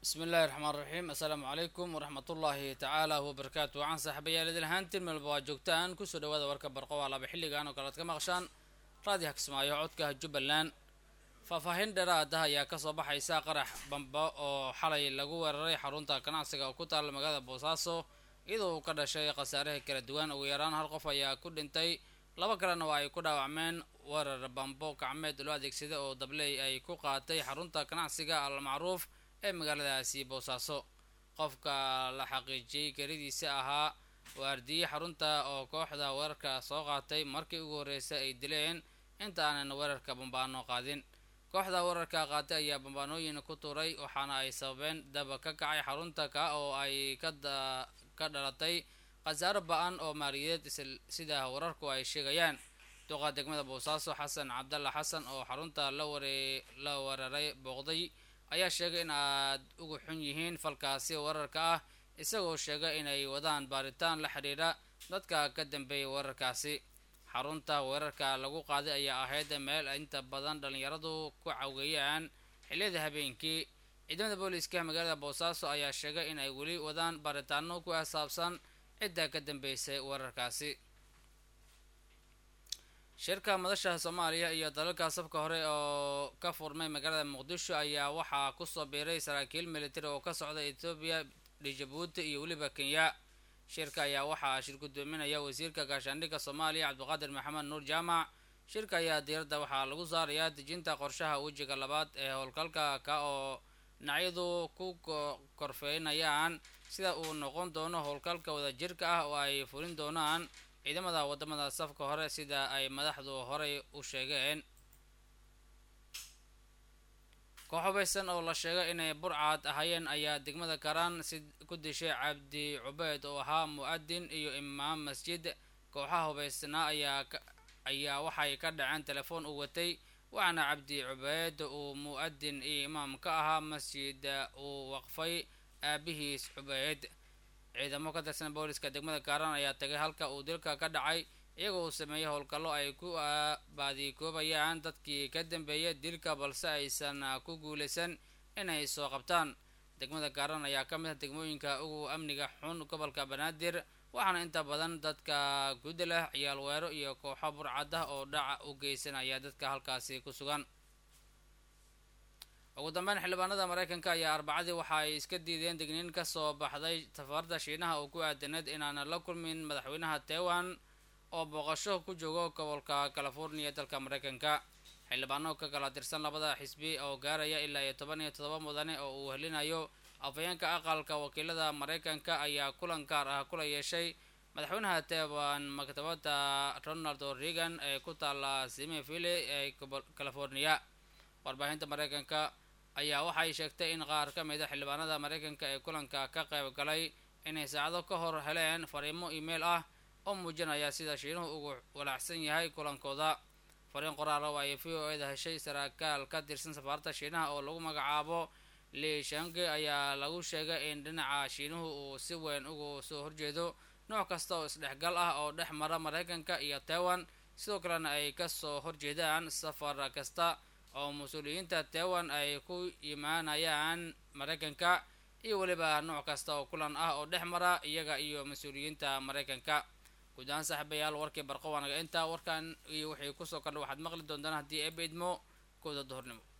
bismi illaahi raxmaan raxiim assalaamu calaykum waraxmatullaahi tacaala wabarakaatu waxaan saaxiibayaal idil ahaantiin meelba waa joogtaan kusoo dhawaada warka barqo waa laba xilligan oo kale ad ka maqshaan raadiyo kismaayo codka jubbaland faahfaahin dheeraada ayaa kasoo baxaysa qarax bamba oo xalay lagu weeraray xarunta ganacsiga oo ku taala magaalada boosaaso iyadoo uu ka dhashay khasaaraha kala duwan ugu yaraan hal qof ayaa ku dhintay laba kalena waa ay ku dhaawacmeen weerar bambo gacmeed loo adeegsada oo dabley ay ku qaatay xarunta ganacsiga almacruuf ee magaaladaasi boosaaso qofka la xaqiijiyey garidiisa ahaa waardiye xarunta oo kooxda weerarka soo qaatay markii ugu horreysay ay dileen inta aanan weerarka bambaano qaadin kooxda weerarka qaatay ayaa bambaanooyin ku tuuray waxaana ay sababeen daba ka kacay xarunta ka oo ay ka dhalatay khasaaro ba-an oo maaliyadeed sida wararku ay sheegayaan duqa degmada boosaaso xasan cabdalla xasan oo xarunta la weeraray booqday ayaa sheegay in aad uga xun yihiin falkaasi weerarka ah isagoo sheegay inay wadaan baaritaan la xidhiidha dadka ka dambeeyay weerarkaasi xarunta weerarka lagu qaaday ayaa ahayd meel inta badan dhalinyaradu ku caweeyaan xilliyada habeenkii ciidamada booliiska magaalada boosaaso ayaa sheegay in ay weli wadaan baaritaano ku asaabsan cidda ka dambeysay weerarkaasi shirka madasha soomaaliya iyo dalalka safka hore oo ka furmay magaalada muqdisho ayaa waxaa kusoo biiray saraakiil militari oo ka socda etoobiya djibuuti iyo weliba kenya shirka ayaa waxaa shir gudoominaya wasiirka gaashaandhigga soomaaliya cabdiqaadir maxamed nuur jaamac shirka ayaa diiradda waxaa lagu saarayaa dejinta qorshaha wejiga labaad ee howlgalka ka oo dhinacyadu ku korfeynayaan sida uu noqon doono howlgalka wadajirka ah oo ay fulin doonaan ciidamada wadamada safka hore sida ay madaxdu horey u sheegeen koox hubaysan oo la sheegay inay burcad ahaayeen ayaa degmada karaan si ku dishay cabdi cubeyd oo ahaa mu-adin iyo imaam masjid kooxaha hubaysnaa ayaa ayaa waxay ka dhaceen telefoon uu watay waxaana cabdi cubeyd uu mu-adin iyo imaam ka ahaa masjid uu waqfay aabihiis cubeyd ciidamo ka tirsan booliska degmada kaaran ayaa tagay halka uu dilka ka dhacay iyagoo uu sameeyey howlgallo ay ku baadikoobayaan dadkii ka dambeeyay dilka balse aysan ku guulaysan inay soo qabtaan degmada kaaran ayaa ka mid ah degmooyinka ugu amniga xun gobolka banaadir waxaana inta badan dadka gudda leh ciyaal weero iyo kooxo burcad ah oo dhaca u geysanaya dadka halkaasi ku sugan ugu dambeyn xildhibaanada mareykanka ayaa arbacadii waxa ay iska diideen digniin kasoo baxday safaarda shiinaha oo ku aadaneed inaanan la kulmin madaxweynaha taiwan oo booqasho ku joogo gobolka california dalka mareykanka xildhibaano ka kala tirsan labada xisbi oo gaaraya ilaa iyo toban iyo todoba mudane oo uu helinayo afhayeenka aqalka wakiilada mareykanka ayaa kulan gaar ah kula yeeshay madaxweynaha taiwan maktabada ronald reagan ee ku taala simiville ee california warbaahinta mareykanka ayaa waxay sheegtay in qaar ka mid a xildhibaanada mareykanka ee kulanka ka qayb galay inay saacado ka hor heleen fariimo email ah oo muujinaya sida shiinuhu ugu walaacsan yahay kulankooda fariin qoraala oo ay v o eda heshay sarakaal ka tirsan safaarada shiinaha oo lagu magacaabo li shange ayaa lagu sheegay in dhinaca shiinuhu uu si weyn ugu soo horjeedo nooc kasta oo isdhexgal ah oo dhex mara mareykanka iyo taiwan sidoo kalena ay kasoo horjeedaan safar kasta oo mas-uuliyiinta taiwan ay ku imaanayaan mareykanka iyo weliba nooc kasta oo kulan ah oo dhex mara iyaga iyo mas-uuliyiinta mareykanka guud ahaan saaxiibayaal warkii barqo waanaga intaa warkan iyo wixii kusoo kordha waxaad maqli doontaan haddii eeba idmo kooda duhurnimo